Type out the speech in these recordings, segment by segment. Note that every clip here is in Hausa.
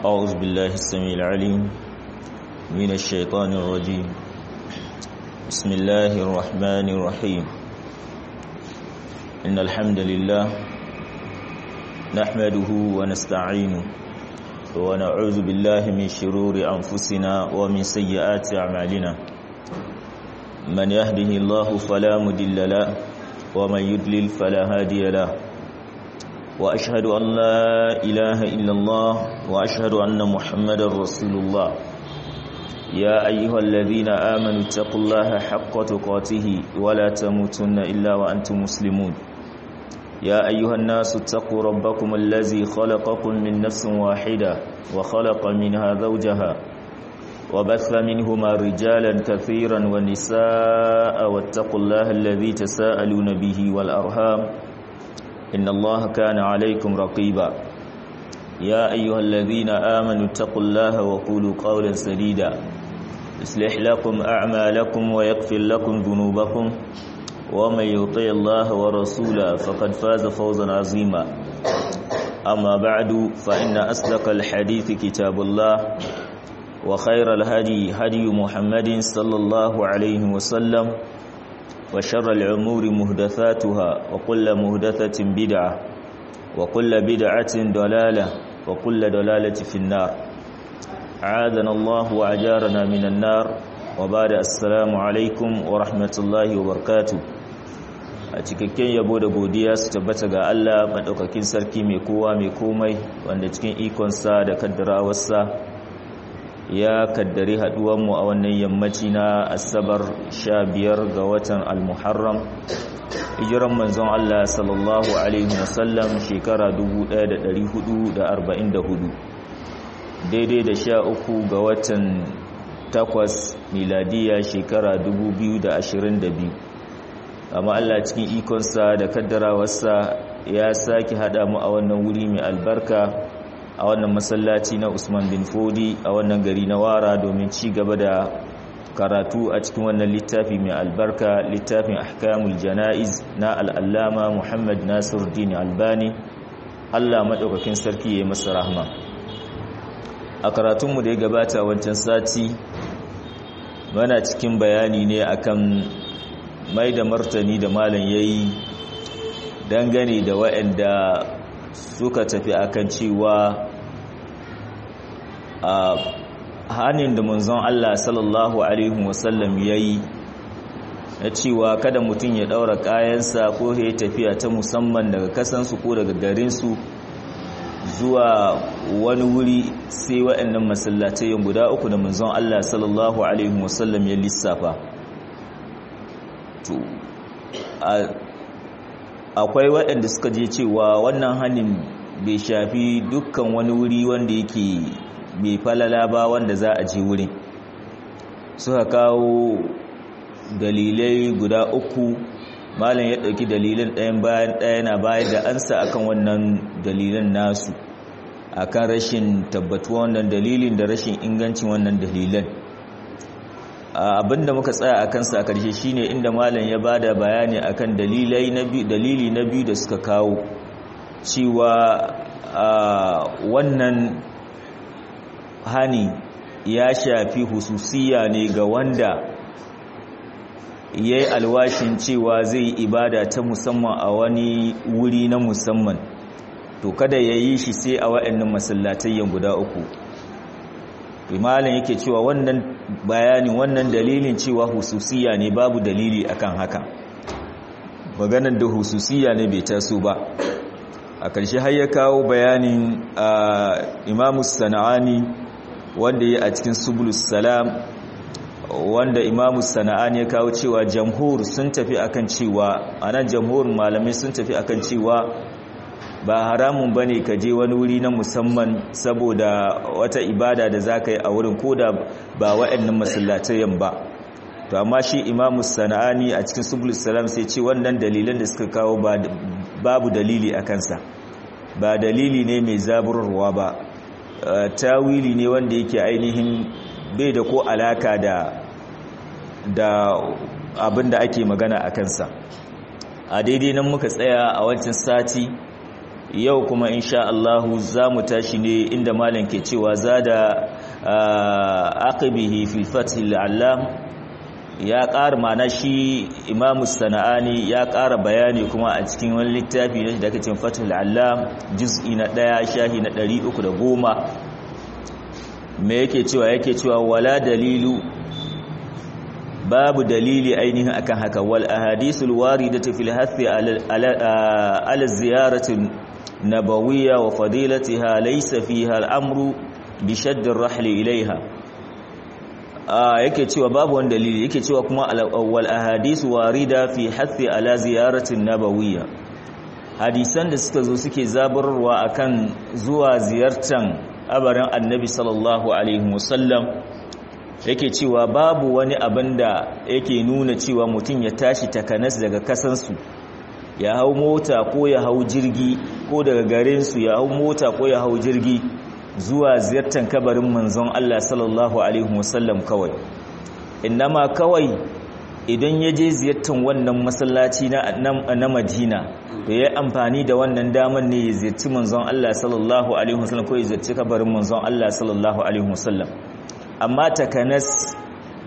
أعوذ بالله السميع العليم من الشيطان الرجيم بسم الله الرحمن الرحيم إن الحمد لله نحمده ونستعينه ونعوذ بالله من شرور أنفسنا ومن سيئات أعمالنا من يهده الله فلا مدل له ومن يدلل فلا هادي له وأشهد أن لا إله إلا الله وأشهد أن محمد رسول الله يا أيها الذين آمنوا اتقوا الله حق تقاته ولا تموتن إلا وأنتم مسلمون يا أيها الناس اتقوا ربكم الذي خلقكم من نفس واحدة وخلق منها زوجها وبث منهما رجالا كثيرا ونساء واتقوا الله الذي تساءلون به والأرهام إن الله كان عليكم رقيبا يا أيها الذين آمنوا اتقوا الله وقولوا قولا سديدا يصلح لكم أعمالكم ويغفر لكم ذنوبكم ومن يطع الله ورسوله فقد فاز فوزا عظيما أما بعد فإن أصدق الحديث كتاب الله وخير الهدي هدي محمد صلى الله عليه وسلم وشر الأمور مهدثاتها وكل مهدثة بدعة وكل بدعة ضلالة وكل ضلالة في النار عاذنا الله وأجارنا من النار وبعد السلام عليكم ورحمة الله وبركاته a cikakken yabo da godiya su tabbata ga Allah madaukakin sarki mai kowa mai komai wanda cikin ikonsa da kaddarawarsa ya kaddari mu a wannan yammaci na asabar sha biyar ga watan almuharram hijiran manzon Allah sallallahu alaihi wasallam shekara 1444 daidai da sha uku ga watan takwas miladiya shekara 2022 amma Allah cikin ikonsa da kaddarawarsa ya sake hada mu a wannan wuri mai albarka a wannan masallaci na Usman bin Fodi a wannan gari na Wara domin ci gaba da karatu a cikin wannan littafi mai albarka littafin Ahkamul Janaiz na al-Allama Muhammad Nasiruddin Albani Allah madaukakin sarki yayi masa rahma a karatunmu da ya gabata wancan sati muna cikin bayani ne akan mai da martani da malam yayi dangane da waɗanda suka tafi akan cewa a hannun da manzon Allah sallallahu alaihi wasallam yayi na cewa kada mutum ya daura kayansa ko ya tafiya ta musamman daga kasansu ko daga garinsu zuwa wani wuri sai waɗannan masallatai guda uku da manzon Allah sallallahu alaihi wasallam ya lissafa to akwai waɗanda suka je cewa wannan hannun bai shafi dukkan wani wuri wanda yake mai falala ba wanda za a je wurin suka kawo dalilai guda uku malam ya ɗauki dalilin ɗayan bayan ɗaya na bayar da ansa akan wannan dalilan nasu akan rashin tabbatuwa wannan dalilin da rashin ingancin wannan dalilan abinda muka tsaya a kansa a ƙarshe shine inda malam ya bada bayani akan dalilai na biyu dalili na biyu da suka kawo cewa wannan hani ya shafi hususiya ne ga wanda ya yi alwashin cewa zai ibada ta musamman a wani wuri na musamman to kada ya yi shi sai a waɗannan masallatayyan guda uku imalin yake cewa wannan bayanin wannan dalilin cewa hususiya ne babu dalili akan haka maganar da hususiya ne bai taso ba a ƙarshe har ya kawo bayanin imamu sana'ani wanda ya a cikin subulus salam wanda imamu sana'ani ya kawo cewa jamhur sun tafi akan cewa anan jamhur malamai sun tafi akan cewa ba haramun ba ne ka je wani wuri na musamman saboda wata ibada da za ka yi a wurin ko da ba wa'annan masallatayen ba to amma shi imamu sana'ani a cikin subulus salam sai ce wannan dalilan da suka kawo babu dalili a kansa ba dalili ne mai zaburarwa ba tawili ne wanda yake ainihin bai da ko alaka da da abin da ake magana a kansa a daidai nan muka tsaya a wancan sati yau kuma insha Allahu za mu tashi ne inda malam ke cewa zada aqibihi fil fath al-allam ya ƙara mana shi imamu sana'ani ya ƙara bayani kuma a cikin wani littafi na da kacin fatul allam juz'i na ɗaya shahi na ɗari uku da goma me yake cewa yake cewa wala dalilu babu dalili ainihin akan haka wal ahadisul waridatu fil hathi ala ziyaratin nabawiyya wa fadilatiha laysa fiha al-amru bi shadd ar-rahl ilayha yake cewa babu wani dalili yake cewa kuma al-awwal ahadisu warida fi hathi ala ziyaratin nabawiyya hadisan da suka zo suke zabarwa akan zuwa ziyartan abarin annabi sallallahu alaihi wasallam yake cewa babu wani abin da yake nuna cewa mutum ya tashi takanas daga kasansu ya hau mota ko ya hau jirgi ko daga garinsu ya hau mota ko ya hau jirgi zuwa ziyartar kabarin manzon Allah sallallahu alaihi wasallam kawai innama kawai idan ya je ziyartar wannan masallaci na na Madina to yayi amfani da wannan daman ne ya ziyarci manzon Allah sallallahu alaihi wasallam ko ya ziyarci kabarin manzon Allah sallallahu alaihi wasallam amma takanas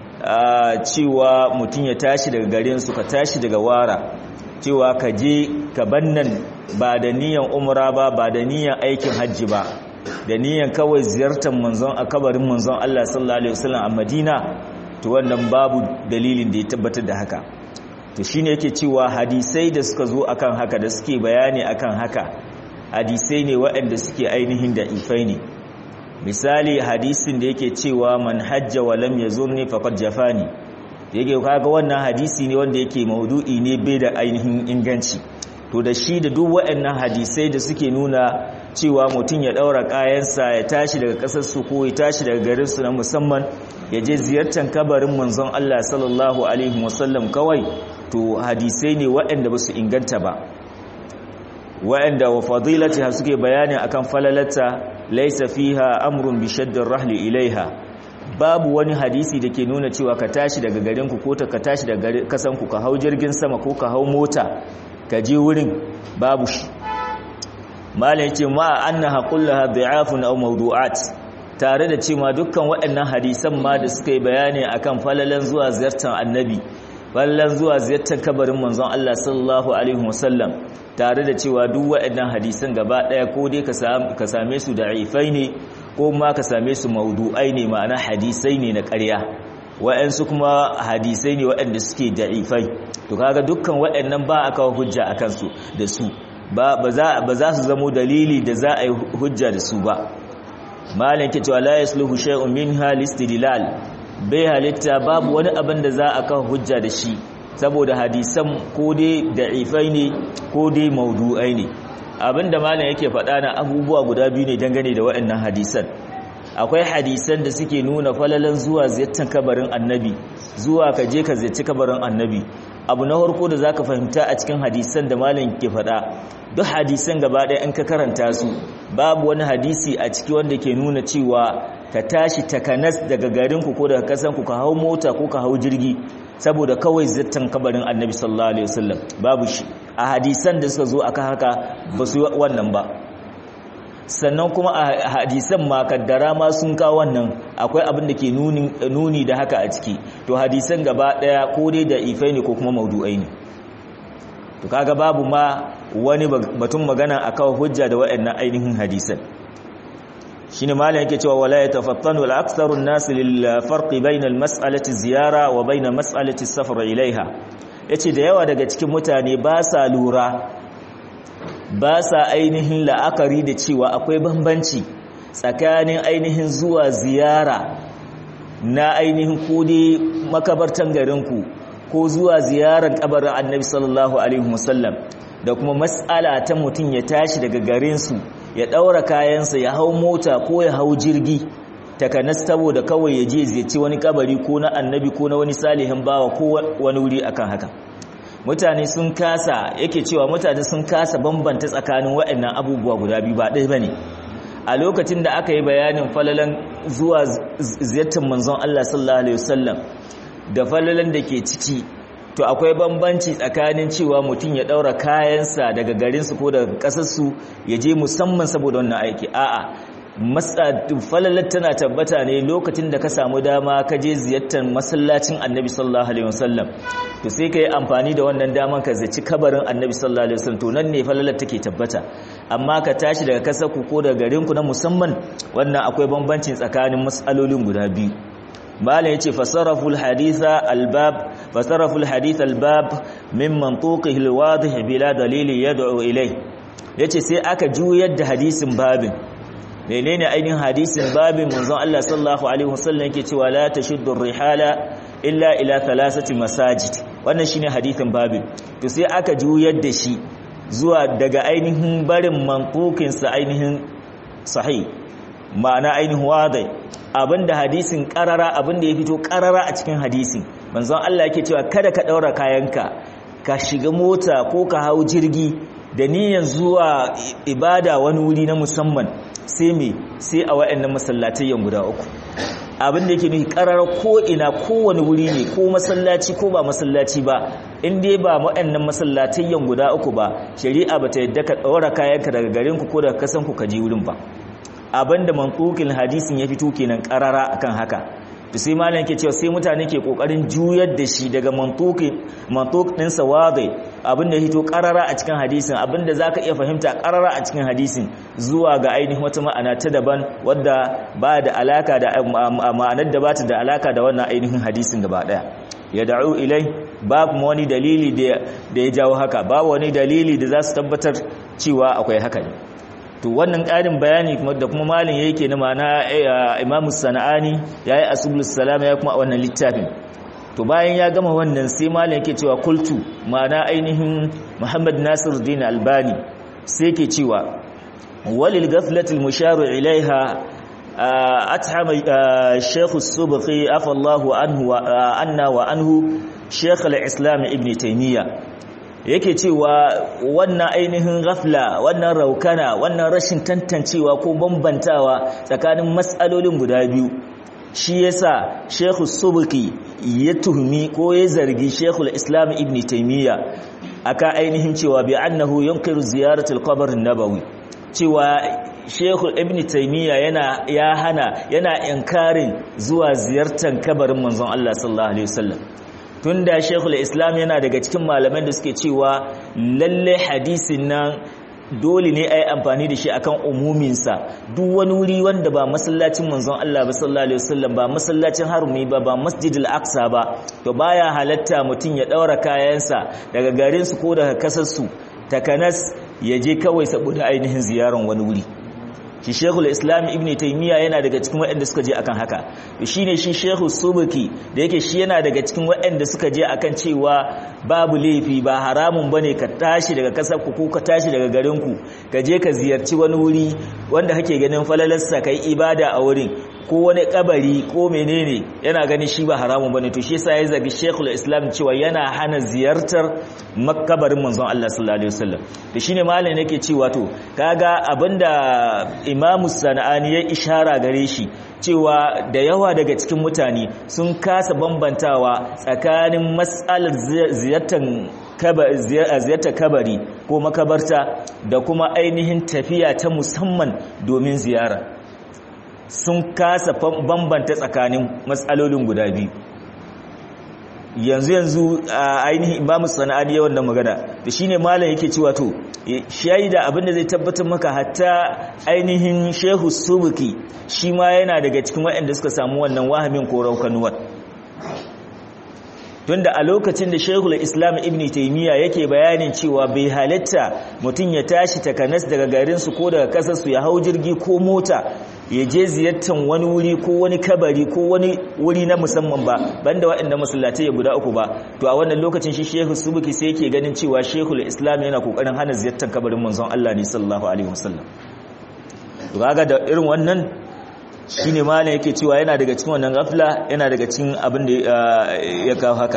cewa mutum ya tashi daga garin su ka tashi daga wara cewa ka je ka bannan ba da niyan umra ba ba da niyan aikin hajji ba da niyan kawai ziyartar manzon a kabarin manzon Allah sallallahu alaihi wasallam a Madina to wannan babu dalilin da ya tabbatar da haka to shine yake cewa hadisai da suka zo akan haka da suke bayani akan haka hadisai ne waɗanda suke ainihin da ifai ne misali hadisin da yake cewa man hajja wa lam yazurni faqad jafani yake kaga wannan hadisi ne wanda yake maudu'i ne bai da ainihin inganci to da shi da duk waɗannan hadisai da suke nuna cewa mutum ya ɗaura kayansa ya tashi daga ƙasarsu ko ya tashi daga garinsu na musamman ya je ziyartar kabarin manzon Allah sallallahu alaihi wasallam kawai to hadisai ne waɗanda ba su inganta ba waɗanda wa fadilati suke bayani akan falalata laisa fiha amrun bi shaddar rahli ilaiha babu wani hadisi da ke nuna cewa ka tashi daga garinku ko ka tashi daga kasanku ka hau jirgin sama ko ka hau mota ka je wurin babu shi malam yace ma annaha kullaha da'afun aw mawdu'at tare da cewa dukkan waɗannan hadisan ma da suka yi bayani akan falalan zuwa ziyartar annabi falalan zuwa ziyartar kabarin manzon Allah sallallahu alaihi wasallam tare da cewa duk waɗannan hadisan gaba ɗaya ko dai ka same su da'ifai ne ko ma ka same su mawdu'ai ne ma'ana hadisai ne na ƙarya wa'ansu kuma hadisai ne waɗanda suke da'ifai to kaga dukkan waɗannan ba a kawo hujja a kansu da su ba za su zamo dalili da za a yi hujja da su ba malin ke cewa la yasluhu shay'un minha listidlal bai halitta babu wani abin da za a kawo hujja da shi saboda hadisan ko dai da'ifai ne ko dai maudu'ai ne abinda malin yake faɗa na abubuwa guda biyu ne dangane da waɗannan hadisan akwai hadisan da suke nuna falalan zuwa ziyartar kabarin annabi zuwa ka je ka ziyarci kabarin annabi abu na farko da zaka fahimta a cikin hadisan da malam ke faɗa duk hadisan gaba ɗaya in ka karanta su babu wani hadisi a ciki wanda ke nuna cewa ka tashi takanas daga garinku ko daga kasanku ka hau mota ko ka hau jirgi saboda kawai ziyartar kabarin annabi sallallahu alaihi wasallam babu shi a hadisan da suka zo aka haka ba su wannan ba sannan kuma a hadisan ma kaddara ma sun kawo wannan akwai abin da ke nuni da haka a ciki to hadisan gaba daya ko dai da ifai ne ko kuma maudu'ai ne to kaga babu ma wani batun magana a kawo hujja da waɗannan ainihin hadisan shine malam yake cewa wala yatafattanu al-aktharu an-nas lil farqi bayna al-mas'alati ziyara wa bayna mas'alati as-safar ilaiha yace da yawa daga cikin mutane ba sa lura ba sa ainihin la'akari da cewa akwai bambanci tsakanin ainihin zuwa ziyara na ainihin kudi makabartan garinku ko zuwa ziyarar kabarin annabi sallallahu alaihi wasallam da kuma matsala ta mutum ya tashi daga garinsu ya ɗaura kayansa ya hau mota ko ya hau jirgi takanas saboda kawai ya je ziyarci wani kabari ko na annabi ko na wani salihin bawa ko wani wuri akan haka mutane sun kasa yake cewa mutane sun kasa bambanta tsakanin waɗannan abubuwa guda biyu ba ɗaya bane a lokacin da aka yi bayanin falalan zuwa ziyartar manzon Allah sallallahu alaihi wasallam da falalan da ke ciki to akwai bambanci tsakanin cewa mutum ya daura kayansa daga garinsu ko daga kasarsu ya je musamman saboda wannan aiki a'a falalar tana tabbata ne lokacin da ka samu dama ka je ziyartar masallacin annabi sallallahu alaihi wasallam to sai ka yi amfani da wannan daman ka zaci kabarin annabi sallallahu alaihi wasallam to nan ne falalar take tabbata amma ka tashi daga kasarku ko daga garinku na musamman wannan akwai bambancin tsakanin matsalolin guda biyu malam yace fasaraful haditha albab fasaraful hadith albab min mantuqihi alwadih bila dalili yad'u ilay yace sai aka juyar da hadisin babin menene ainihin hadisin babin manzon Allah sallallahu alaihi wasallam yake cewa la tashuddu rihala illa ila thalathati masajid wannan shine hadisin babin to sai aka juyar da shi zuwa daga ainihin barin mantuqin sa ainihin sahih ma'ana ainihin wadai abinda hadisin karara abinda ya fito karara a cikin hadisin manzon Allah yake cewa kada ka daura kayanka ka shiga mota ko ka hau jirgi da niyyar zuwa ibada wani wuri na musamman sai me sai a wayannan masallatayyan guda uku abinda yake nufi karara ko ina kowane wuri ne ko masallaci ko ba masallaci ba in dai ba wayannan masallatayyan guda uku ba shari'a bata yadda ka daura kayanka daga garin ku ko daga kasan ku ka je wurin ba abinda mantukin hadisin ya fito kenan karara akan haka to sai malam yake cewa sai mutane ke kokarin juyar da shi daga mantukin mantuk din sawadai abinda ya fito karara a cikin hadisin abinda zaka iya fahimta karara a cikin hadisin zuwa ga ainihin wata ma'ana ta daban wadda ba da alaka da ma'anar da bata da alaka da wannan ainihin hadisin gaba daya ya da'u ilai babu wani dalili da ya jawo haka babu wani dalili da za su tabbatar cewa akwai haka ne to wannan ƙarin bayani da kuma malin yake na mana imamu sana'ani ya yi asubulus salama ya kuma a wannan littafin to bayan ya gama wannan sai malin yake cewa kultu mana ainihin muhammad nasir dina albani sai ke cewa walil gaflatul musharu ilaiha أتحم الشيخ السبقي عفى الله عنه عنا وعنه شيخ الإسلام ابن تيمية yake cewa wannan ainihin ghafla wannan raukana wannan rashin tantancewa ko bambantawa tsakanin matsalolin guda biyu shi yasa Sheikh Subki ya tuhumi ko ya zargi Sheikh Islam Ibn Taymiyyah aka ainihin cewa bi annahu yunkiru ziyaratul qabr an-nabawi cewa Sheikh Ibn Taymiyyah yana ya hana yana inkarin zuwa ziyartar kabarin manzon Allah sallallahu alaihi wasallam tunda Sheikhul Islam yana daga cikin malaman da suke cewa lalle hadisin nan dole ne ai amfani da shi akan umuminsa duk wani wuri wanda ba masallacin manzon Allah ba sallallahu alaihi wasallam ba masallacin harumi ba ba masjidil aqsa ba to baya halatta mutun ya daura kayansa daga garin su ko daga kasar su takanas ya je kawai saboda ainihin ziyaran wani wuri shi shekul islam ibn taimiyya yana daga cikin waɗanda suka je akan haka shi ne shi shekul subuki da yake shi yana daga cikin waɗanda suka je akan cewa babu laifi ba haramun ba ne ka tashi daga ƙasar ku ko ka tashi daga garinku ka je ka ziyarci wani wuri wanda kake ganin falalarsa ka yi ibada a wurin ko wani kabari ko menene yana gani shi ba haramun bane to shi yasa ya zagi Sheikhul Islam cewa yana hana ziyartar makabarin manzon Allah sallallahu alaihi wasallam to shine malam yake cewa to kaga abinda Imam Sana'ani ya ishara gare shi cewa da yawa daga cikin mutane sun kasa bambantawa tsakanin mas'alar ziyartar ziyartar kabari ko makabarta da kuma ainihin tafiya ta musamman domin ziyara sun kasa bambanta tsakanin matsalolin guda biyu yanzu yanzu a ainihin imamu sana'ani yawan da magana da shine malam yake cewa to shaida abinda zai tabbatar maka hatta ainihin shehu subuki shi ma yana daga cikin waɗanda suka samu wannan wahamin ko raukanuwar tunda a lokacin da shehul islam ibn taimiyya yake bayanin cewa bai halitta mutum ya tashi takanas daga garinsu ko daga kasarsu ya hau jirgi ko mota ya je ziyartar wani wuri ko wani kabari ko wani wuri na musamman ba banda waɗanda masallatai ya guda uku ba to a wannan lokacin shi shehu subuki sai yake ganin cewa shehul islam yana kokarin hana ziyartar kabarin manzon Allah ne sallallahu alaihi wasallam to kaga da irin wannan shine malam yake cewa yana daga cikin wannan gafla yana daga cikin abin da ya kawo haka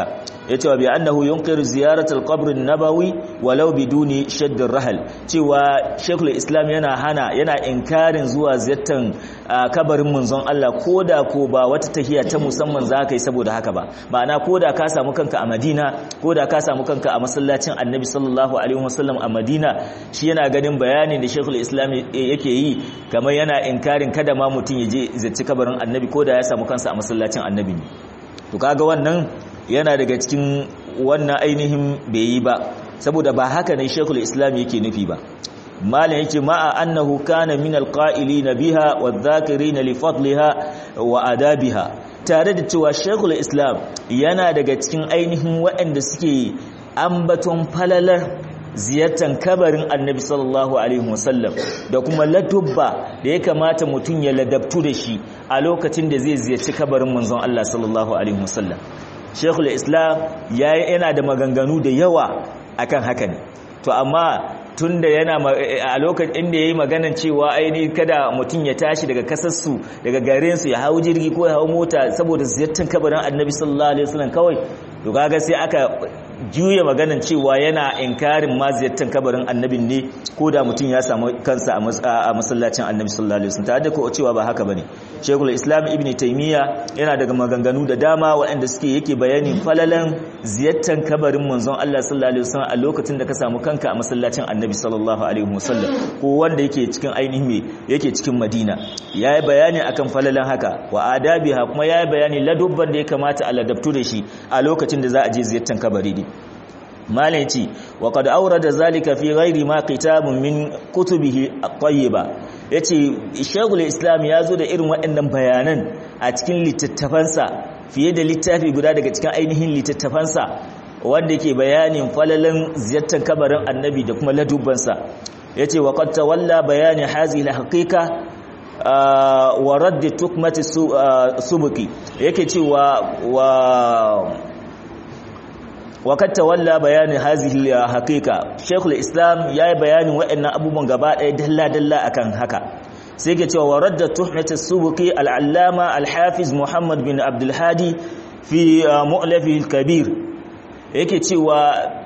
yace wa bi annahu yunkiru ziyaratul qabr an-nabawi walau biduni shadd rahal cewa Sheikhul Islam yana hana yana inkarin zuwa ziyartar kabarin manzon Allah koda ko ba wata tahiya ta musamman zaka yi saboda haka ba ma'ana koda ka samu kanka a Madina koda ka samu kanka a masallacin Annabi sallallahu alaihi wasallam a Madina shi yana ganin bayanin da Sheikhul Islam yake yi kamar yana inkarin kada ma mutun ya je ziyarci kabarin Annabi koda ya samu kansa a masallacin Annabi ne to kaga wannan yana daga cikin wannan ainihin bai yi ba saboda ba haka ne shekul islam yake nufi ba malam yake ma'a annahu kana min alqa'ilin biha wadh-dhakirin li fadliha wa adabiha tare da cewa shekul islam yana daga cikin ainihin waɗanda suke ambaton falalar ziyartar kabarin annabi sallallahu alaihi wasallam da kuma ladubba da ya kamata mutum ya ladabtu da shi a lokacin da zai ziyarci kabarin manzon Allah sallallahu alaihi wasallam Sheikhul Islam yana da maganganu da yawa akan haka ne to amma tunda yana a lokacin inda yayi maganan cewa aini kada mutum ya tashi daga kasarsu daga garin su ya hawo jirgi ko ya hawo mota saboda ziyartar kabarin Annabi sallallahu alaihi wasallam kawai to kaga sai aka juya maganan cewa yana inkarin ma ziyartar kabarin annabin ne ko da mutum ya samu kansa a masallacin annabi sallallahu alaihi wasallam tare da ko cewa ba haka bane Sheikhul Islam Ibn Taymiyyah yana daga maganganu da dama waɗanda suke yake bayanin falalan ziyartar kabarin manzon Allah sallallahu alaihi wasallam a lokacin da ka samu kanka a masallacin annabi sallallahu alaihi wasallam ko wanda yake cikin ainihin me yake cikin Madina yayi bayani akan falalan haka wa adabiha kuma yayi bayani ladubban da ya kamata a ladabtu da shi a lokacin da za a je ziyartar kabari ne malai ce wa qad awrada zalika fi ghairi ma kitabun min kutubihi at-tayyiba yace shaykhul islam yazo da irin waɗannan bayanan a cikin littattafansa fiye da littafi guda daga cikin ainihin littattafansa wanda yake bayanin falalan ziyartar kabarin annabi da kuma ladubbansa yace wa qad tawalla bayani hazihi al-haqiqa wa radd tukmati subuki yake cewa wa وقد تولى بيان هذه الحقيقه شيخ الاسلام yayi bayanin waɗannan abubuwan gaba ɗaya dalla dalla akan haka sai ke cewa waradda tuhmat as-subuqi al-allama al-hafiz Muhammad bin Abdul Hadi fi mu'lafi al-kabir yake cewa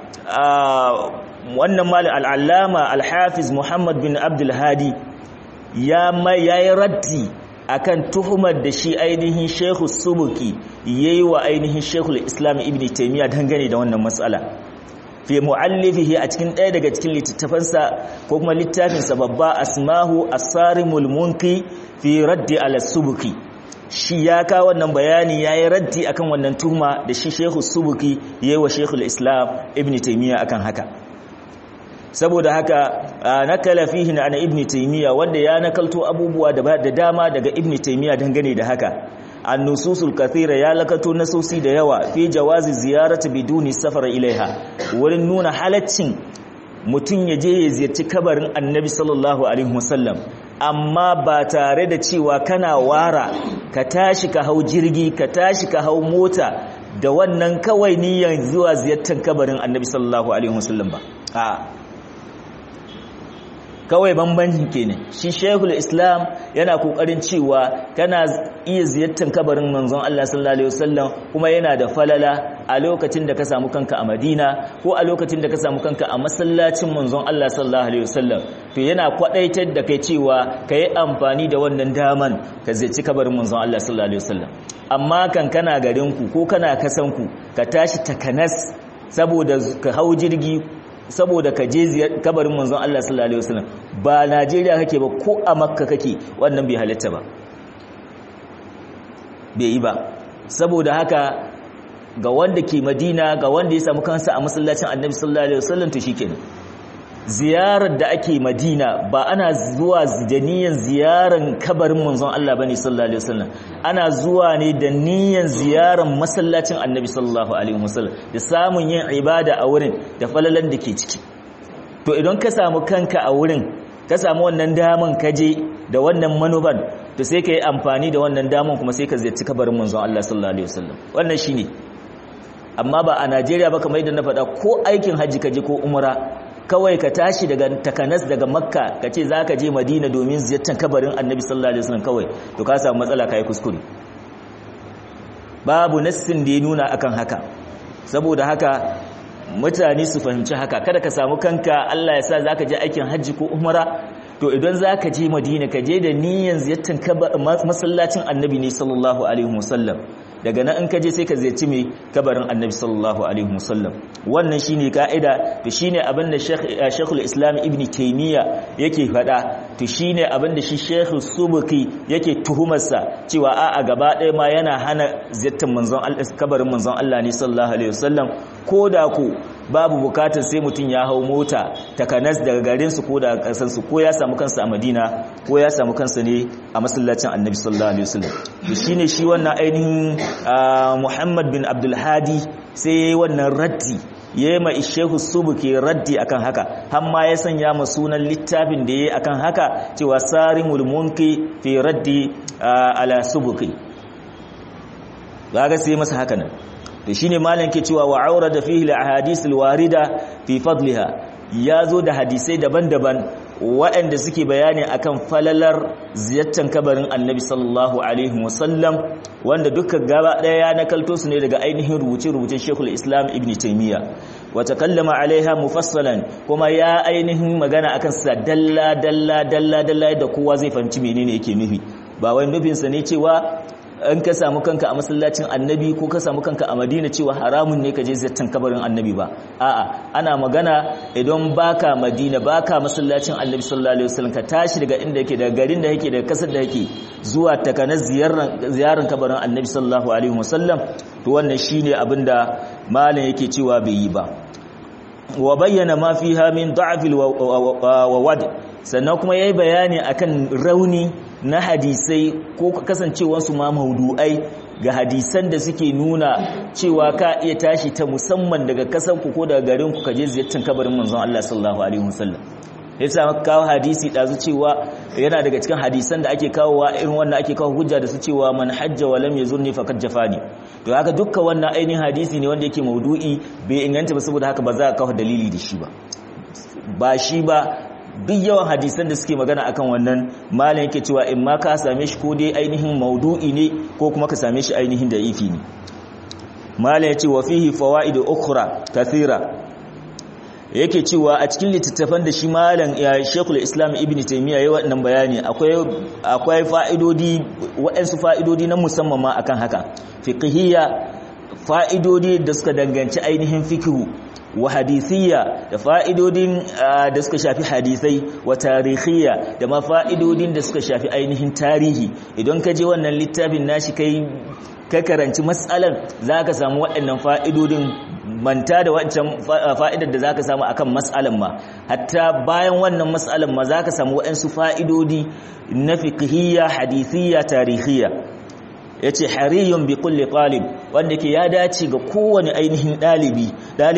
wannan mal al-allama al-hafiz Muhammad bin Abdul Hadi ya mai yayi raddi akan tuhumar da shi ainihin Sheikh Subuki yayi wa ainihin Sheikh Islam Ibn Taymiyyah dangane da wannan matsala fi muallifihi a cikin ɗaya daga cikin littattafansa ko kuma littafin sa babba Asmahu As-Sarimul Munki fi raddi ala Subuki shi ya ka wannan bayani yayi raddi akan wannan tuhuma da shi Sheikh Subuki yayi wa Sheikh Islam Ibn Taymiyyah akan haka saboda haka nakala fihi na ana ibn taymiya wanda ya nakalto abubuwa da dama daga ibn taymiya dangane da haka an-nususul kathira ya lakato nasosi da yawa fi jawazi ziyarati biduni safar ilaiha wurin nuna halaccin mutum ya je ya ziyarci kabarin annabi sallallahu alaihi wasallam amma ba tare da cewa kana wara ka tashi ka hau jirgi ka tashi ka hau mota da wannan kawai niyyar zuwa ziyartar kabarin annabi sallallahu alaihi wasallam ba a kawai bambanci kenan shi shehul islam yana kokarin cewa kana iya ziyartar kabarin manzon Allah sallallahu alaihi wasallam kuma yana da falala a lokacin da ka samu kanka a Madina ko a lokacin da ka samu kanka a masallacin manzon Allah sallallahu alaihi wasallam to yana kwadaitar da kai cewa kai amfani da wannan daman ka ziyarci kabarin manzon Allah sallallahu alaihi wasallam amma kan kana garin ku ko kana kasan ku ka tashi takanas saboda ka hau jirgi saboda ka je kabarin manzon Allah sallallahu alaihi wasallam ba Najeriya kake ba ko a Makka kake wannan bai halatta ba bai yi ba saboda haka ga wanda ke Madina ga wanda ya samu kansa a masallacin Annabi sallallahu alaihi wasallam to shikenan ziyarar da ake Madina ba ana zuwa da niyyar ziyaran kabarin manzon Allah bane sallallahu alaihi wasallam ana zuwa ne da niyyar ziyaran masallacin Annabi sallallahu alaihi wasallam da samun yin ibada a wurin da falalan da ke ciki to idan ka samu kanka a wurin ka samu wannan daman kaje da wannan manuban to sai ka yi amfani da wannan daman kuma sai ka ziyarci kabarin manzon Allah sallallahu alaihi wasallam wannan shine amma ba a Najeriya ba kamar yadda na faɗa ko aikin haji kaje ko umra kawai ka tashi daga takanas daga makka ka ce za ka je madina domin ziyartar kabarin annabi sallallahu alaihi wasallam kawai to ka samu matsala ka yi kuskure babu nassin da ya nuna akan haka saboda haka mutane su fahimci haka kada ka samu kanka Allah ya sa zaka je aikin hajji ko umara to idan zaka je Madina ka je da niyyar ziyartar masallacin Annabi ne sallallahu alaihi wasallam daga nan in ka je sai ka ziyarci mai kabarin Annabi sallallahu alaihi wasallam wannan shine kaida to shine abin da Sheikhul Islam Ibn Taymiyyah yake faɗa to shine abin da shi Sheikh Subuki yake tuhumarsa cewa a a gaba ɗaya ma yana hana ziyartar manzon Allah kabarin manzon Allah ne sallallahu alaihi wasallam koda ku babu bukatar sai mutum ya hau mota takanas daga garin su ko daga kasan su ko ya samu kansa a Madina ko ya samu kansa ne a masallacin Annabi sallallahu alaihi wasallam to shine shi wannan ainihin Muhammad bin Abdul Hadi sai wannan raddi yayi ma Sheikh Subuki raddi akan haka har ma ya sanya ma sunan littafin da yayi akan haka cewa Sarimul Munki fi raddi ala Subuki kaga sai masa haka nan to shine malam ke cewa wa aurada fihi al-ahadith al-warida fi fadliha yazo da hadisai daban-daban waɗanda suke bayani akan falalar ziyartar kabarin Annabi sallallahu alaihi wasallam wanda dukkan gaba daya ya nakalto su ne daga ainihin rubuce-rubucen Sheikhul Islam Ibn Taymiyyah wa takallama alaiha mufassalan kuma ya ainihin magana akan sa dalla dalla dalla dalla da kowa zai fahimci menene yake nufi ba wai nufinsa ne cewa in ka samu kanka a masallacin annabi ko ka samu kanka a madina cewa haramun ne ka je ziyartar kabarin annabi ba a'a ana magana idan baka madina baka masallacin annabi sallallahu alaihi wasallam ka tashi daga inda yake daga garin da yake daga kasar da yake zuwa takanar ziyarar ziyarar kabarin annabi sallallahu alaihi wasallam to wannan shine abinda malam yake cewa bai yi ba wa bayyana ma fiha min da'fil wa wad sannan kuma yayi bayani akan rauni na hadisai ko kasancewansu ma maudu'ai ga hadisan da suke nuna cewa ka iya tashi ta musamman daga kasan ku ko daga garin ku kaje ziyartar kabarin manzon Allah sallallahu alaihi wasallam yasa kawo hadisi dazu cewa yana daga cikin hadisan da ake kawowa irin wannan ake kawo hujja da su cewa man hajja wa lam yazurni faqad jafani to haka dukkan wannan ainihin hadisi ne wanda yake maudu'i bai inganta ba saboda haka ba za ka kawo dalili da shi ba ba shi ba duk yawan hadisan da suke magana akan wannan malam yake cewa in ma ka same shi ko dai ainihin maudu'i ne ko kuma ka same shi ainihin da ifi ne malam yace wa fihi fawaid ukhra kathira yake cewa a cikin littattafan da shi malam ya Sheikhul Islam Ibn Taymiyyah yayi wannan bayani akwai akwai fa'idodi waɗansu fa'idodi na musamman ma akan haka fiqhiyya fa'idodi da suka danganci ainihin fiqhu wa hadithiyya da fa'idodin da suka shafi hadisai wa tarihiyya da ma fa'idodin da suka shafi ainihin tarihi idan ka je wannan littafin nashi kai ka karanci matsalar za ka samu waɗannan fa'idodin manta da wancan fa'idar da za ka samu akan matsalar ma hatta bayan wannan matsalar ma za ka samu waɗansu fa'idodi na fiqhiyya hadithiyya tarihiyya ya ce hariyun bi kulli talib wanda ke ya dace ga kowane ainihin ɗalibi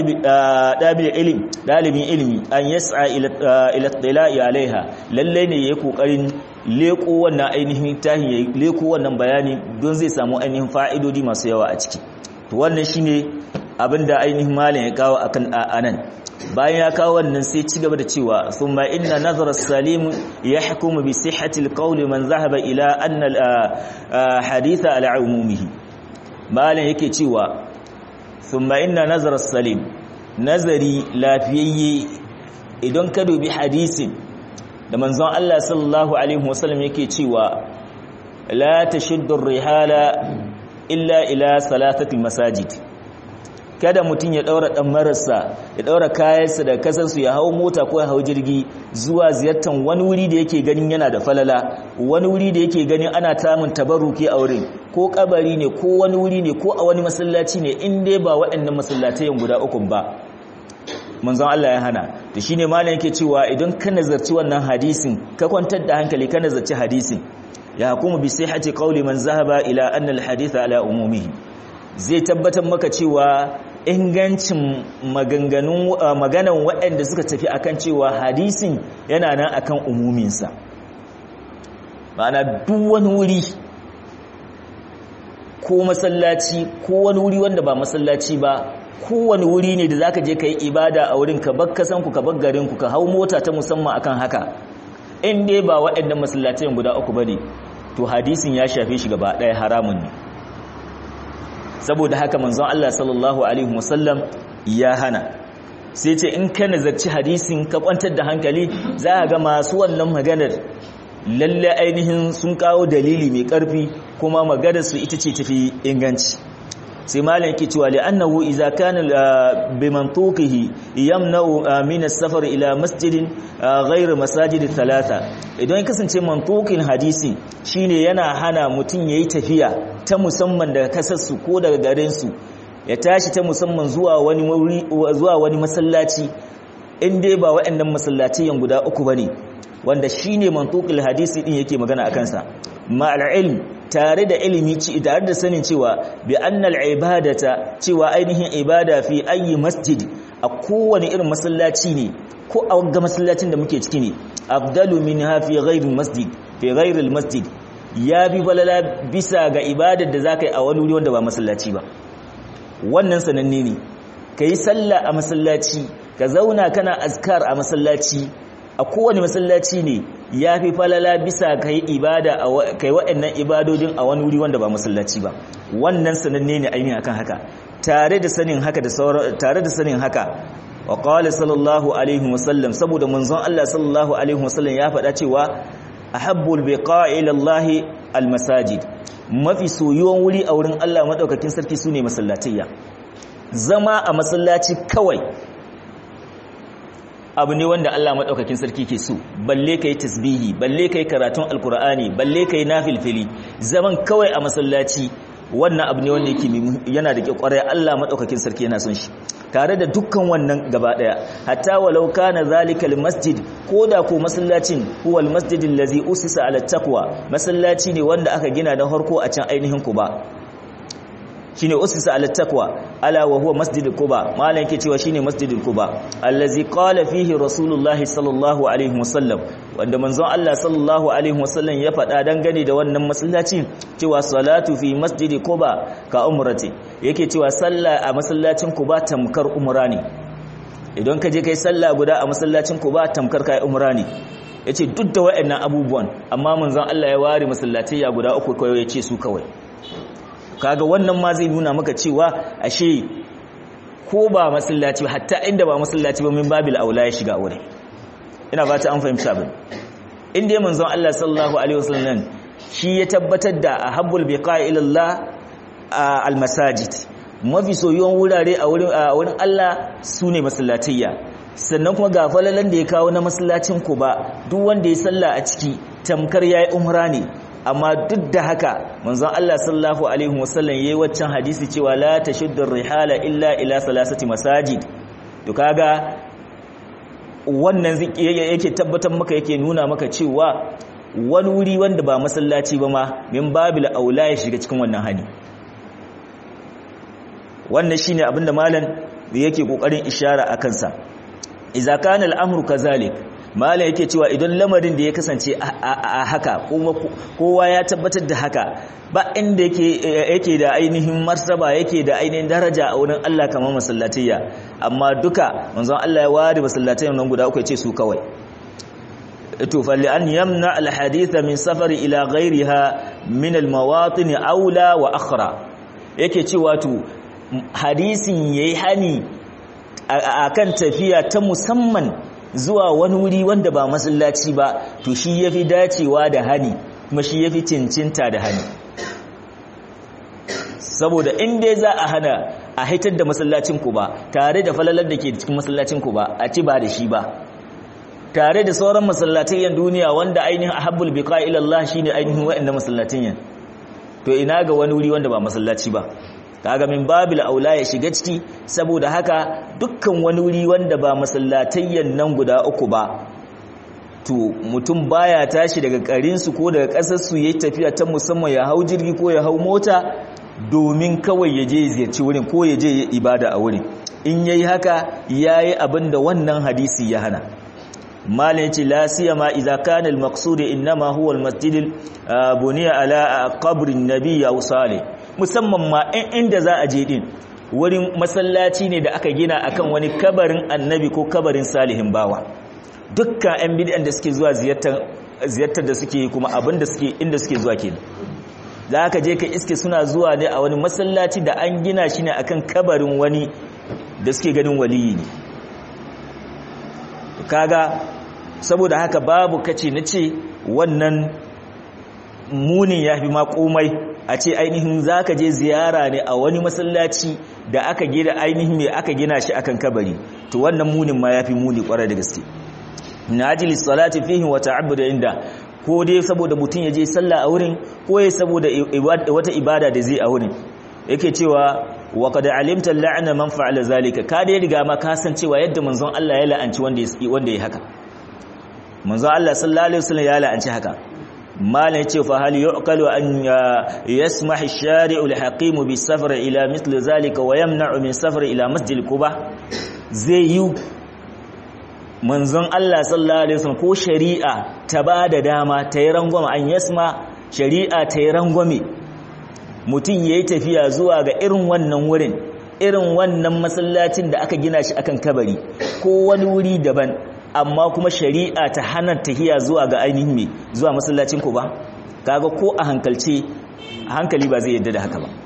ɗalibin ilimi an yasa ila tsila'i alaiha lallai ne ya yi ƙoƙarin leƙo wannan ainihin tahi ya leƙo wannan bayani don zai samu ainihin fa'idodi masu yawa a ciki to wannan shi ne abinda ainihin malin ya kawo akan anan bayan ya kawo wannan sai ci gaba da cewa thumma inna nazara salim yahkumu bi sihhati alqawli man zahaba ila anna haditha ala umumihi malan yake cewa thumma inna nazara salim nazari lafiyayye idan ka dubi hadisin da manzon Allah sallallahu alaihi wasallam yake cewa la tashuddu rihala illa ila salatati masajid kada mutum ya daura dan marasa ya daura kayansa da kasansu ya hau mota ko ya hau jirgi zuwa ziyartar wani wuri da yake ganin yana da falala wani wuri da yake ganin ana tamun tabarruki a wurin ko kabari ne ko wani wuri ne ko a wani masallaci ne in dai ba waɗannan masallatayen guda uku ba manzon Allah ya hana to shine malam yake cewa idan ka nazarci wannan hadisin ka kwantar da hankali ka nazarci hadisin ya hukumu bi sihhati qawli man zahaba ila anna al haditha ala umumihi zai tabbatar maka cewa ingancin maganganun maganan waɗanda suka tafi akan cewa hadisin yana nan akan umuminsa ma'ana duk wani wuri ko masallaci ko wani wuri wanda ba masallaci ba kowane wuri ne da zaka je kai ibada a wurin ka bar kasan ku ka bar garin ku ka hau mota ta musamman akan haka in dai ba waɗannan masallacin guda uku bane to hadisin ya shafe shi gaba ɗaya haramun ne saboda haka manzon Allah sallallahu alaihi wasallam ya hana sai ce in ka nazarci hadisin ka kwantar da hankali za a ga masu wannan maganar lalle ainihin sun kawo dalili mai karfi kuma maganar su ita ce tafi inganci sai malam yake cewa li annahu idza kana bi mantuqihi yamna'u min as-safar ila masjidin ghayr masajid thalatha idan kasance mantuqin hadisi shine yana hana mutun yayi tafiya ta musamman daga kasar su ko daga garin su ya tashi ta musamman zuwa wani zuwa wani masallaci in dai ba waɗannan masallaciyan guda uku bane wanda shine mantuqil hadisi din yake magana akan sa ma'al ilm tare da ilimi ci tare da sanin cewa bi annal ibadata cewa ainihin ibada fi ayi masjid a kowane irin masallaci ne ko a ga masallacin da muke ciki ne afdalu minha fi ghairi masjid fi ghairi masjid ya bi balala bisa ga ibadar da zakai a wani wuri wanda ba masallaci ba wannan sananne ne kai sallah a masallaci ka zauna kana azkar a masallaci a kowane masallaci ne ya fi falala bisa ka yi ibada kai waɗannan ibadodin a wani wuri wanda ba masallaci ba wannan sananne ne ainihin akan haka tare da sanin haka da tare da sanin haka wa qala sallallahu alaihi wasallam saboda manzon Allah sallallahu alaihi wasallam ya faɗa cewa ahabbul biqa'i ila Allah almasajid mafi soyuwan wuri a wurin Allah madaukakin sarki sune masallatayya zama a masallaci kawai abu ne wanda Allah maɗaukakin sarki ke so balle kai tasbihi balle kai karatun alkur'ani balle kai nafilfili zaman kawai a masallaci wannan abu ne wanda yake yana da kwarai Allah maɗaukakin sarki yana son shi tare da dukkan wannan gaba daya hatta walau kana zalikal masjid koda ko masallacin huwa almasjid allazi usisa ala taqwa masallaci ne wanda aka gina da harko a can ainihin Quba shine usisa ala taqwa ala wa huwa masjidul quba malan yake cewa shine masjidul quba allazi qala fihi rasulullahi sallallahu alaihi wasallam wanda manzon Allah sallallahu alaihi wasallam ya faɗa dangane da wannan masallaci cewa salatu fi masjidi quba ka umrati yake cewa sallah a masallacin quba tamkar umra ne idan ka je kai sallah guda a masallacin quba tamkar kai umra ne yace duk da waɗannan abubuwan amma manzon Allah ya ware masallatai ya guda uku kawai yace su kawai kaga wannan ma zai nuna maka cewa ashe ko ba masallaci ba hatta inda ba masallaci ba min babil aula ya shiga aure ina fata an fahimta ba inda ya manzon Allah sallallahu alaihi wasallam shi ya tabbatar da ahabbul biqa'i ila Allah al masajid mafi soyuwan wurare a wurin a wurin Allah sune masallatayya sannan kuma ga falalan da ya kawo na masallacin ku ba duk wanda ya salla a ciki tamkar yayi umra ne amma duk da haka manzon Allah sallallahu alaihi wasallam yayi waccan hadisi cewa la tashuddu rihala illa ila salasati masajid to kaga wannan yake tabbatar maka yake nuna maka cewa wani wuri wanda ba masallaci ba ma min babil aula ya shiga cikin wannan hani wannan shine abinda malam yake kokarin ishara akan sa idza kana al-amru kazalik mala yake cewa idan lamarin da ya kasance a haka kuma kowa ya tabbatar da haka ba inda yake da ainihin martaba yake da ainihin daraja a wurin Allah kamar masallatayya amma duka manzon Allah ya ware masallatayyan nan guda uku ya ce su kawai to falli an yamna alhadith min safari ila ghayriha min almawatin aula wa akhra yake cewa to hadisin yayi hani akan tafiya ta musamman zuwa wani wuri wanda ba masallaci ba to shi yafi dacewa da hani kuma shi yafi cincinta da hani saboda in dai za a hana a haitar da masallacin ku ba tare da falalar da ke cikin masallacin ku ba a ci ba da shi ba tare da sauran masallatayen duniya wanda ainihin ahabbul biqa ila Allah shine ainihin wa'annan masallatayen to ina ga wani wuri wanda ba masallaci ba kaga min babil aula ya shiga ciki saboda haka dukkan wani wuri wanda ba masallatayyan nan guda uku ba to mutum baya tashi daga karinsu ko daga kasar su yayi tafiya ta musamman ya hau jirgi ko ya hau mota domin kawai ya je ziyarci wurin ko ya je ibada a wurin in yayi haka yayi abin da wannan hadisi ya hana malin yace la siyama idza kana al-maqsud inma huwa al-masjid buniya ala qabri an-nabiy aw salih musamman ma inda za a je din wurin masallaci ne da aka gina akan wani kabarin annabi ko kabarin salihin bawa dukkan yan bid'an da suke zuwa ziyartar ziyartar da suke kuma abin da suke inda suke zuwa kenan za ka je ka iske suna zuwa ne a wani masallaci da an gina shi ne akan kabarin wani da suke ganin waliyi ne kaga saboda haka babu kace na ce wannan munin ya fi makomai a ce ainihin za ka je ziyara ne a wani masallaci da aka gina ainihin mai aka gina shi akan kabari to wannan munin ma ya fi muni kwarai da gaske na ajili salati fihi wa ta'abbuda inda ko dai saboda mutum ya je sallah a wurin ko ya saboda wata ibada da zai a wurin yake cewa wa qad alimta la'na man fa'ala zalika ka dai riga ma ka san cewa yadda manzon Allah ya la'anci wanda wanda ya haka manzon Allah sallallahu alaihi wasallam ya la'anci haka malan yace fa hal yu'qalu an yasmah ash-shari'u al-hakim bis-safar ila mithli zalika wa yamna'u min safar ila masjid quba zai yi manzon Allah sallallahu alaihi wasallam ko shari'a ta bada dama ta yi rangwame an yasma shari'a ta yi rangwame mutum yayi tafiya zuwa ga irin wannan wurin irin wannan masallacin da aka gina shi akan kabari ko wani wuri daban amma kuma shari'a ta hana tahiya zuwa ga ainihin me zuwa masallacin ku ba kaga ko a hankalce hankali ba zai yadda da haka ba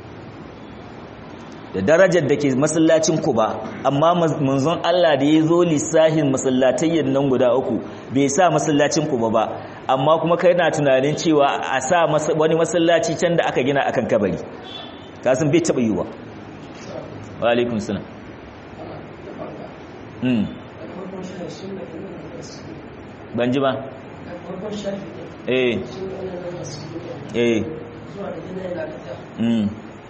da darajar da ke masallacin ku ba amma manzon Allah da ya zo lissahin masallatayyan nan guda uku bai sa masallacin ku ba ba amma kuma kai na tunanin cewa a sa wani masallaci can da aka gina akan kabari kasan bai taɓa yiwuwa wa alaikun salam ban ji ba eh eh mm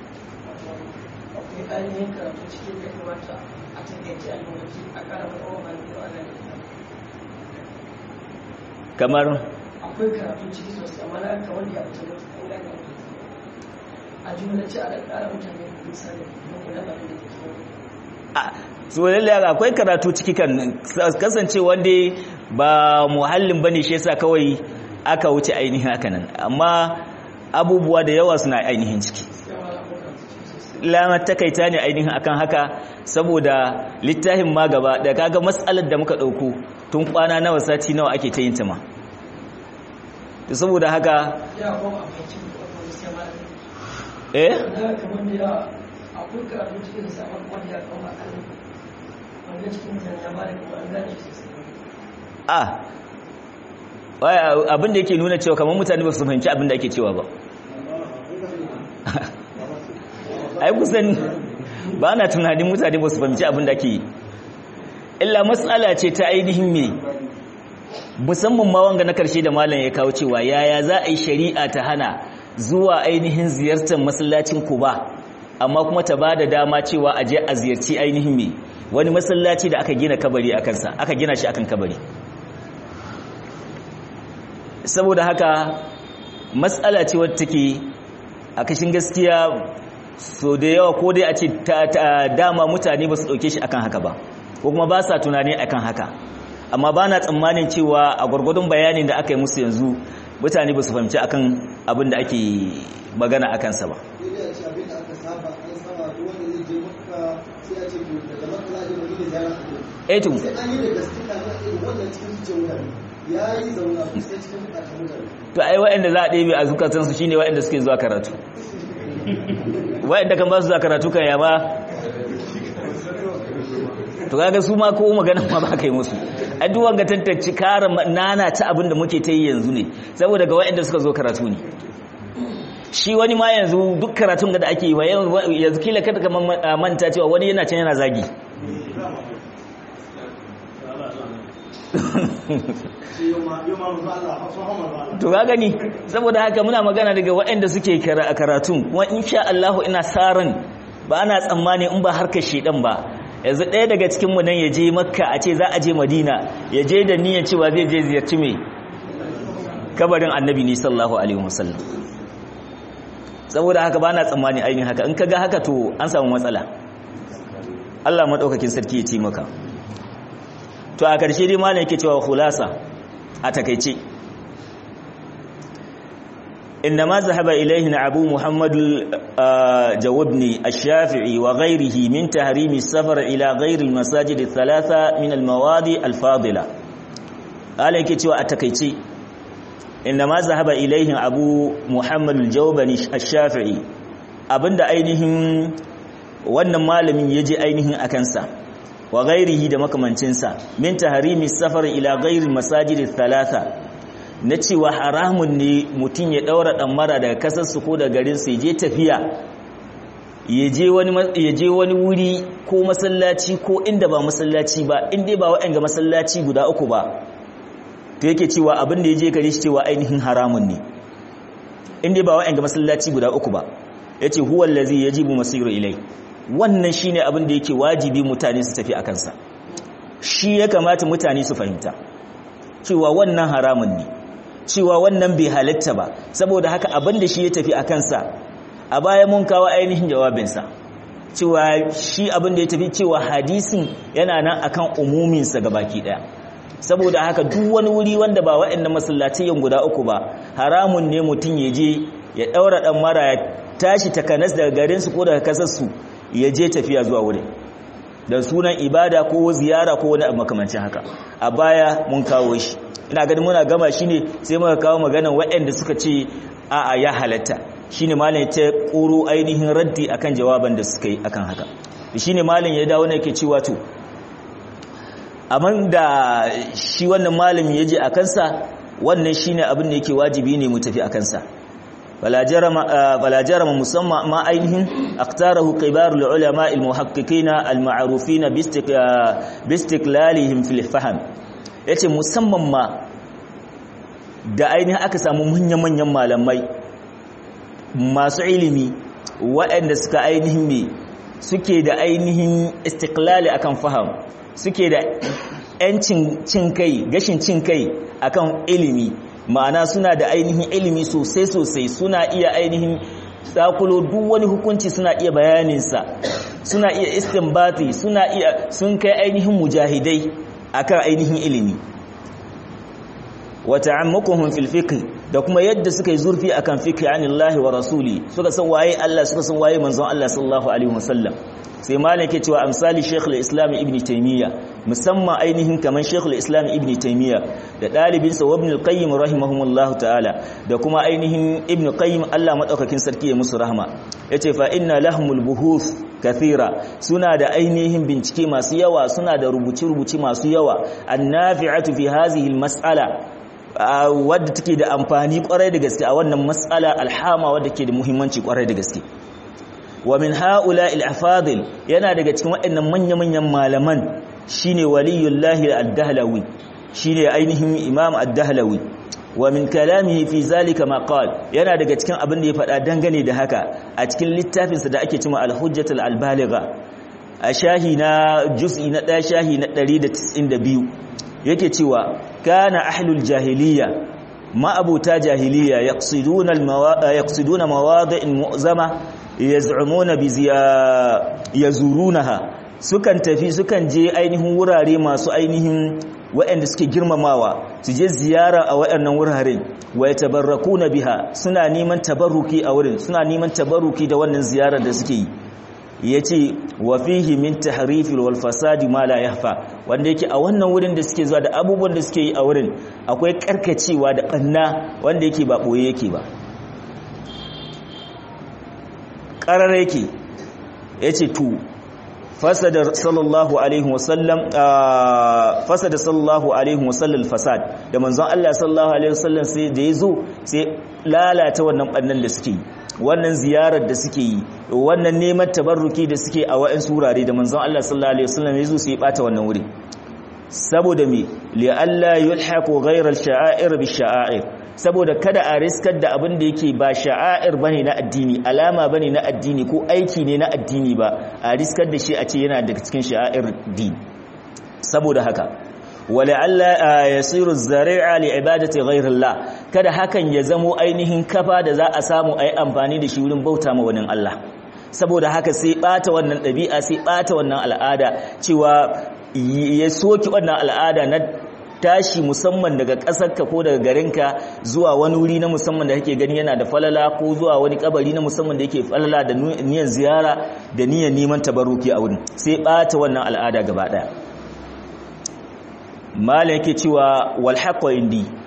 ainihin karatu cikin da kamata a takaice a lokaci a karamar awon kamar akwai karatu ciki sosai amma na kamar da ya fita mutu an gane a jumlace a da kara mutane misali don kula da da ke so lalle akwai karatu ciki kan kasance wanda ba muhallin bane shi yasa kawai aka wuce ainihin haka nan amma abubuwa da yawa suna ainihin ciki lamar takaita ne ainihin akan haka saboda littafin ma gaba da kaga matsalar da muka dauko tun kwana nawa sati nawa ake ta yin ta ma to saboda haka ya kuma a fahimci wani sai ma eh na kamar da ya akwai karatu cikin sabon wanda ya kama kan wanda cikin mutane ya ba da kuma an gane shi sosai a waya abin da yake nuna cewa kamar mutane ba su fahimci abin da ake cewa ba ai kusan ba na tunanin mutane ba su fahimci abin da ake yi illa matsala ce ta ainihin me musamman ma wanga na karshe da malam ya kawo cewa yaya za a yi shari'a ta hana zuwa ainihin ziyartar masallacin kuba amma kuma ta ba da dama cewa a je a ziyarci ainihin me wani masallaci da aka gina kabari a kansa aka gina shi akan kabari saboda haka matsala ce wadda take a kashin gaskiya so da yawa ko dai a ce dama mutane ba su ɗauke shi akan haka ba ko kuma ba sa tunani akan haka amma ba na tsammanin cewa a gwargwadon bayanin da aka yi musu yanzu mutane ba su fahimci akan abin da ake magana a kansa ba etu to ai waɗanda za a ɗebe a zukatansu shine waɗanda suke zuwa karatu waɗanda kan ba su zuwa karatu kan yaba to kaga su ma ko magana ma ba kai musu addu'an ga tantance kare nana ta abin da muke ta yi yanzu ne saboda ga waɗanda suka zo karatu ne shi wani ma yanzu duk karatun da ake yi wa yanzu kila kada ka manta cewa wani yana can yana zagi to ga gani saboda haka muna magana daga waɗanda suke karatun kuma insha Allah ina sa ran ba ana tsammani in ba harkar shedan ba yanzu ɗaya daga cikin mu nan ya je makka a ce za a je madina ya je da niyyar cewa zai je ziyarci mai kabarin annabi ne sallallahu alaihi wasallam saboda haka ba na tsammani ainihin haka in kaga haka to an samu matsala Allah madaukakin sarki ya ci maka to a ƙarshe dai malam yake cewa khulasa a takeice إنما ذهب إليه أبو محمد الجوبني الشافعي وغيره من تحريم السفر إلى غير المساجد الثلاثة من المواضع الفاضلة قال كتوى أتكيتي inda ma zahaba ilaihin abu muhammad al-jawbani ash-shafi'i abinda ainihin wannan malamin yaje ainihin akansa wa ghairihi da makamancinsa min tahrimi safar ila ghairi masajid thalatha na cewa haramun ne mutum ya daura damara daga kasarsu ko daga garin su je tafiya ya je wani wuri ko masallaci ko inda ba masallaci ba inda ba waɗanda masallaci guda uku ba to yake cewa abin da ya je gare shi cewa ainihin haramun ne inda ba waɗanda masallaci guda uku ba ya ce huwan lazi ya jibu masiru ilai wannan shi ne abin da yake wajibi mutane su tafi a kansa shi ya kamata mutane su fahimta cewa wannan haramun ne cewa wannan bai halatta ba saboda haka abin da shi ya tafi a kansa a baya mun kawo ainihin jawabinsa cewa shi abin da ya tafi cewa hadisin yana nan akan umuminsa ga baki daya saboda haka duk wani wuri wanda ba waɗannan masallatayen guda uku ba haramun ne mutum ya je ya ɗaura ɗan mara ya tashi takanas daga garinsu ko daga kasarsu ya je tafiya zuwa wurin da sunan ibada ko ziyara ko wani makamancin haka a baya mun kawo shi ina ganin muna gama shi ne sai muka kawo maganan waɗanda suka ce a'a ya halatta shine malam ta koro ainihin raddi akan jawaban da suka yi akan haka shine malam ya dawo ne yake cewa to amma da shi wannan malami yaje akan sa wannan shine abin da yake wajibi ne mu tafi akan sa wala jarama wala jarama musamma ma ainihin aqtarahu kibar ulama al muhaqqiqin al ma'rufin bi istiqlalihim fil fahm yace musamman ma da ainihin aka samu manyan-manyan malamai masu ilimi waɗanda suka ainihin me suke da ainihin istiklali akan faham suke da yancin cin kai gashin cin kai akan ilimi ma'ana suna da ainihin ilimi sosai sosai suna iya ainihin tsakulo duk wani hukunci suna iya bayaninsa suna iya istinbati suna iya sun kai ainihin mujahidai akan ainihin ilimi wa ta'ammukuhum fil fiqh da kuma yadda suka yi zurfi akan fiqh anillahi wa rasuli suka san waye Allah suka san waye manzon Allah sallallahu alaihi wasallam sai malam yake cewa amsali Sheikh al-Islam Ibn Taymiyyah musamman ainihin kaman Sheikh al-Islam Ibn Taymiyyah da dalibin sa Ibn al-Qayyim rahimahumullahu ta'ala da kuma ainihin Ibn Qayyim Allah madaukakin sarki ya musu rahma yace fa inna lahumul buhuth kathira suna da ainihin bincike masu yawa suna da rubuce-rubuce masu yawa annafi'atu fi hadhihi al-mas'ala wadda take da amfani kwarai da gaske a wannan mas'ala alhama wadda ke da muhimmanci kwarai da gaske wa min haula al-afadil yana daga cikin waɗannan manya-manyan malaman shine waliyullahi ad-dahlawi shine ainihin imam ad-dahlawi wa min kalamihi fi zalika ma qala yana daga cikin abin da ya faɗa dangane da haka a cikin littafinsa da ake cewa al-hujjatul al-baligha a shahi na juz'i na 1 shahi na 192 yake cewa kana ahlul jahiliya ma'abuta jahiliya yaqsiduna yaqsiduna mawadi'in mu'zama yaz'umuna bi yazurunaha sukan tafi sukan je ainihin wurare masu ainihin waɗanda suke girmamawa su je ziyara a waɗannan wuraren wa yatabarrakuna biha suna neman tabarruki a wurin suna neman tabarruki da wannan ziyarar da suke yi yace wa fihi min tahrifil wal fasadi ma la yahfa wanda yake a wannan wurin da suke zuwa da abubuwan da suke yi a wurin akwai karkacewa da banna wanda yake ba boye yake ba qarar yake yace to fasada sallallahu alaihi wasallam fasada sallallahu alaihi wasallam fasad da manzon Allah sallallahu alaihi wasallam sai da yazo sai lalata wannan bannan da suke yi wannan ziyarar da suke yi wannan neman tabarruki da suke a wa'in surare da manzon Allah sallallahu alaihi wasallam yazo sai bata wannan wuri saboda me li alla yulhaqu ghayra al-sha'air bi sha'air saboda kada a riskar da abin da yake ba sha'air bane na addini alama bane na addini ko aiki ne na addini ba a riskar da shi a ce yana daga cikin sha'air din saboda haka wala'alla yasiru zari'a li ibadati ghayrillah kada hakan ya zamo ainihin kafa da za a samu ayi amfani da shi wurin bauta ma wani Allah saboda haka sai bata wannan dabi'a sai bata wannan al'ada cewa ya soki wannan al'ada na tashi musamman daga ƙasarka ko daga garinka zuwa wani wuri na musamman da kake gani yana da falala ko zuwa wani kabari na musamman da yake falala da niyan ziyara da niyan neman tabarruki a wurin sai bata wannan al'ada gaba daya malam yake cewa wal haqqu indi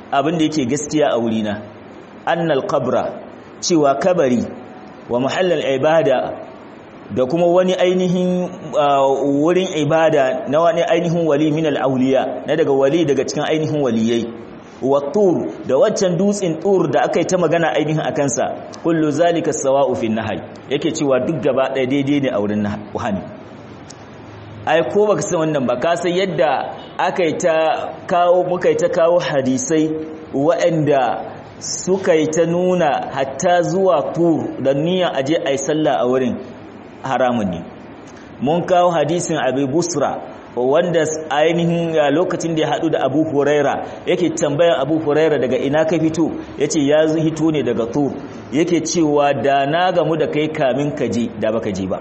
abin da yake gaskiya a wurina annal qabra cewa kabari wa muhallal ibada da kuma wani ainihin wurin ibada na wani ainihin wali min al-awliya na daga wali daga cikin ainihin waliyai wa tur da waccan dutsen tur da aka yi ta magana ainihin a kansa kullu zalika sawa'u fi nahyi yake cewa duk gaba ɗaya daidai ne a wurin hani ai ko baka san wannan ba ka san yadda aka yi ta kawo muka yi ta kawo hadisai waɗanda suka yi ta nuna hatta zuwa tur da niyan aje ai sallah a wurin haramun ne mun kawo hadisin abu busra wanda ainihin lokacin da ya haɗu da abu huraira yake tambayan abu huraira daga ina ka fito ya ce ya hito ne daga tur yake cewa da na gamu da kai kamin ka je da baka je ba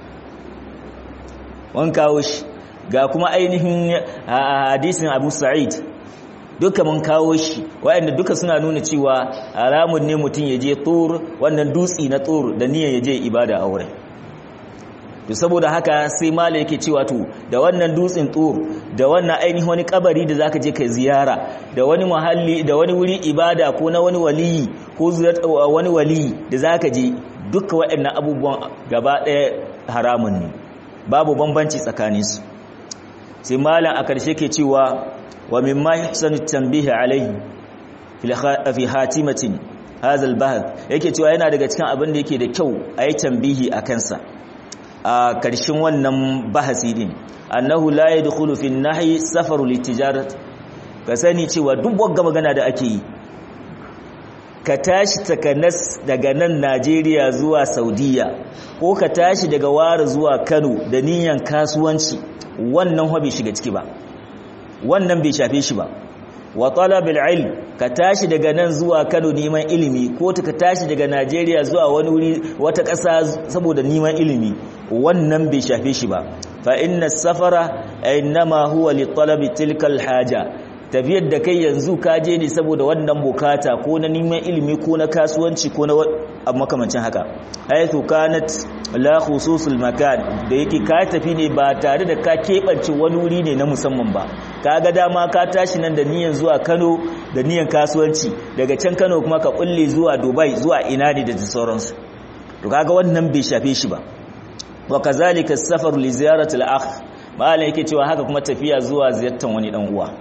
wan kawo shi ga kuma ainihin hadisin abu sa'id duka mun kawo shi waɗanda duka suna nuna cewa haramun ne mutum ya je tur wannan dutsi na tur da niyyar ya je ibada a wurin to saboda haka sai mala yake cewa to da wannan dutsen tur da wannan ainihin wani kabari da zaka je kai ziyara da wani muhalli da wani wuri ibada ko na wani waliyi ko wani waliyi da zaka je duka waɗannan abubuwan gaba ɗaya haramun ne babu bambanci tsakanin su sai malam a karshe ke cewa wa mimma yahsanu tanbihi alaihi fi hatimatin hadha al yake cewa yana daga cikin abin da yake da kyau a yi tambihi a kansa a ƙarshen wannan bahasi din annahu la yadkhulu fi an-nahy safaru litijarat ka sani cewa duk wagga magana da ake yi ka tashi takanas daga nan Najeriya zuwa Saudiya ko ka tashi daga Wara zuwa Kano da niyyar kasuwanci wannan ho bai shiga ciki ba wannan bai shafe shi ba wa talabil ilm ka tashi daga nan zuwa Kano neman ilimi ko ka tashi daga Najeriya zuwa wani wuri wata ƙasa saboda neman ilimi wannan bai shafe shi ba fa inna safara innama huwa li talabi tilka haja tafiyar da kai yanzu ka je ne saboda wannan bukata ko na neman ilimi ko na kasuwanci ko na makamancin haka haythu kanat la khususul makan da yake ka tafi ne ba tare da ka keɓance wani wuri ne na musamman ba ka ga dama ka tashi nan da niyan zuwa Kano da niyan kasuwanci daga can Kano kuma ka kulle zuwa Dubai zuwa ina ne da sauransu to kaga wannan bai shafe shi ba wa kazalika as-safar li ziyarati al-akh malai yake cewa haka kuma tafiya zuwa ziyartar wani dan uwa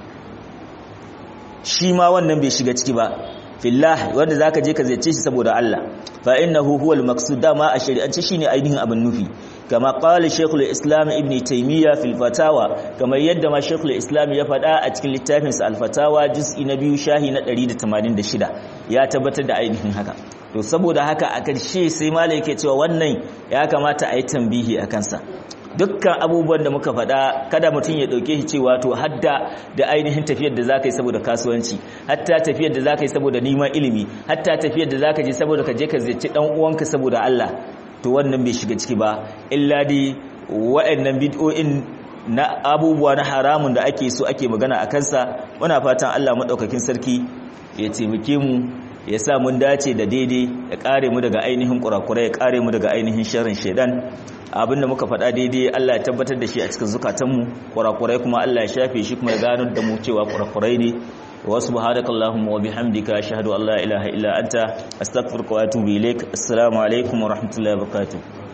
shi ma wannan bai shiga ciki ba fillah wanda zaka je ka ziyarce shi saboda Allah fa innahu huwal maqsud dama a shari'ance shine ainihin abin nufi kama qala shaykhul islam ibn taymiya fil fatawa kamar yadda ma shaykhul islam ya faɗa a cikin littafin sa al fatawa juz'i na biyu shahi na 186 ya tabbatar da ainihin haka to saboda haka a karshe sai malai yake cewa wannan ya kamata a yi tambihi a kansa dukkan abubuwan da muka faɗa kada mutum ya ɗauke shi cewa to hadda da ainihin tafiyar da za ka yi saboda kasuwanci hatta tafiyar da za ka yi saboda neman ilimi hatta tafiyar da za ka je saboda ka je ka ziyarci ɗan uwanka saboda Allah to wannan bai shiga ciki ba illa dai waɗannan bid'o'in na abubuwa na haramun da ake so ake magana a kansa muna fatan Allah maɗaukakin sarki ya taimake mu ya sa mun dace da daidai ya kare mu daga ainihin kurakurai ya kare mu daga ainihin sharrin shaidan abinda muka faɗa daidai Allah ya tabbatar da shi a cikin zukatanmu kurakurai kuma Allah ya shafe shi kuma ya gano da mu cewa kurakurai ne wa subhanakallahumma wa bihamdika ashhadu an la ilaha illa anta astaghfiruka wa atubu ilaik assalamu alaikum wa rahmatullahi wa barakatuh